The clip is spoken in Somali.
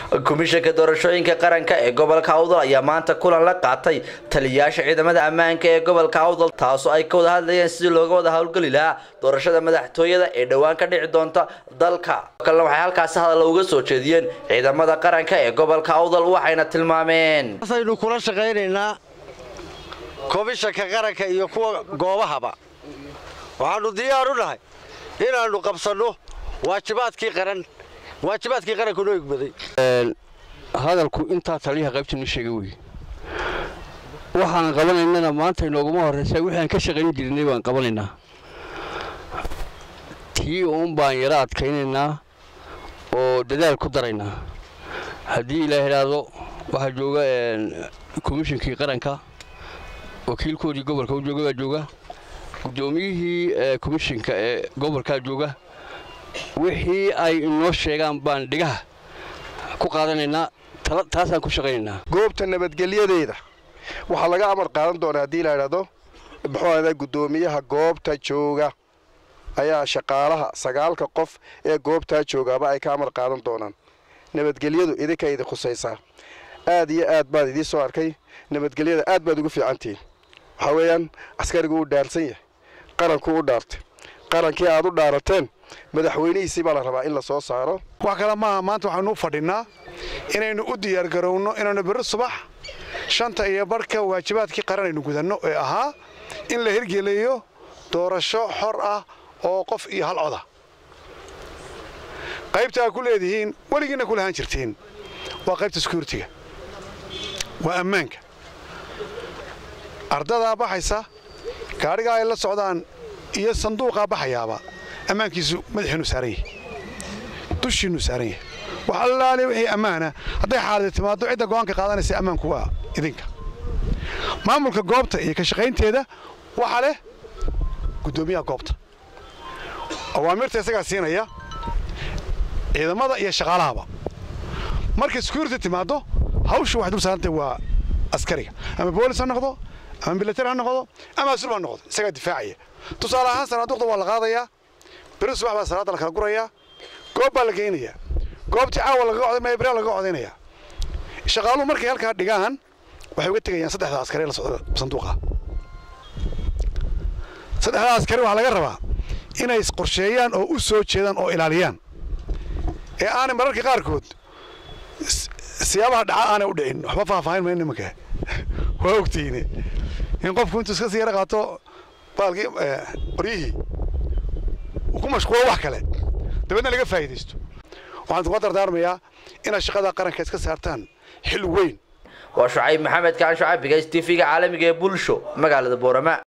komishanka doorashooyinka qaranka ee gobolka awdal ayaa maanta kulan la qaatay taliyayaasha ciidamada ammaanka ee gobolka awdal taasoo ay ka wada hadlayeen sidii looga wada howlgeli lahaa doorashada madaxtooyada ee dhowaan ka dhici doonta dalka kalena waxay halkaasi hadalla uga soo jeediyeen ciidamada qaranka ee gobolka awdal waxayna tilmaameen aynu kula shaqaynaynaa komishanka qaranka iyo kuwa goobahaba waxaannu diyaar u nahay inaannu qabsanno waajibaadkii qaran waajibaadkii qaranku noo egmaday hadalku intaa taliyaha qaybtanu sheegay wey waxaan qabanaynana maanta inooguma horraysa wixii aan ka shaqayn jirnay baan qabanaynaa tii uun baan yaro adkaynaynaa oo dadaal ku daraynaa haddii ilaa idhaahdo waxaa jooga komishinkii qaranka wakiilkoodii gobolka u jooga baa jooga guddoomiyihii komishinka ee gobolkaa jooga wixii ay inoo sheegaan baan dhigaha ku qaadanaynaa taasaan ku shaqaynaynaa goobta nabadgelyadeeda waxaa laga amar qaadan doonaa haddii la idhaahdo muxuu ahda guddoomiyaha goobta jooga ayaa shaqaalaha sagaalka qof ee goobtaa joogaaba ay ka amar qaadan doonaan nabadgelyadu idinka idin khusaysaa aad iyo aad baad idiin soo arkay nabadgelyada aad baad ugu fiicantihiin waxaa weeyaan askarigu uu dhaarsan yahay qaranku u dhaartay qarankii aad u dhaarateen madaxweynihiisii baa la rabaa in la soo saaro wax kale maaha maanta waxaanu u fadhinnaa inaynu u diyaargarowno inaanu berri subax shanta iyo barhka waajibaadkii qaran aynu gudanno ee ahaa in la hirgeliyo doorasho xor ah oo qof iyo hal coda qaybta aad ku leedihiin weligiinna ku lahaan jirtiin waa qaybta sekuuritiga waa ammaanka ardadaa baxaysa gaadhigaa ay la socdaan iyo sanduuqaa baxayaaba ammaankiisu madaxiinu saaran yahay dushiinnu saaran yahay wax allaale wixii ammaana hadday xaaladi timaaddo cidda go'aanka qaadanaysa ammaanku waa idinka maamulka goobta iyo ka shaqaynteeda waxa leh guddoomiyaha goobta awaamirta isagaa siinaya ciidamada iyo shaqaalahaba markay sekuurity timaaddo hawshu waxay dul saarantay waa askariga ama boolis ha noqdo ama milatar ha noqdo ama asul ha noqdo isagaa difaacaya tusaale ahaan sanaaduuqda waa la qaadayaa beri subax baa salaada la kala gurayaa goob baa la geynayaa goobtii caawa lagaga coday maya beriyaa lagaga codaynayaa shaqaaluhu markay halkaa dhigaan waxay uga tegayaan saddexda askari la socda sanduuqa saddexda askari waxaa laga rabaa inay qorsheeyaan oo u soo jeedaan oo ilaaliyaan ee aanay mararka qaarkood siyaabaha dhaca aanay u dhicin waxba faahfaahin mayno nimanka waa ogtiine in qofku intuu iska sii yara qaato baalkii qoryihii uu ku mashquulo wax kale dabeedna laga faa'iidaysto waxaan kuga dardaarmayaa inaad shaqada qaranka iska saartaan xil weyn waa shucayb maxamed kaan shucayb bigays tv-ga caalamiga ee bulsho magaalada boorama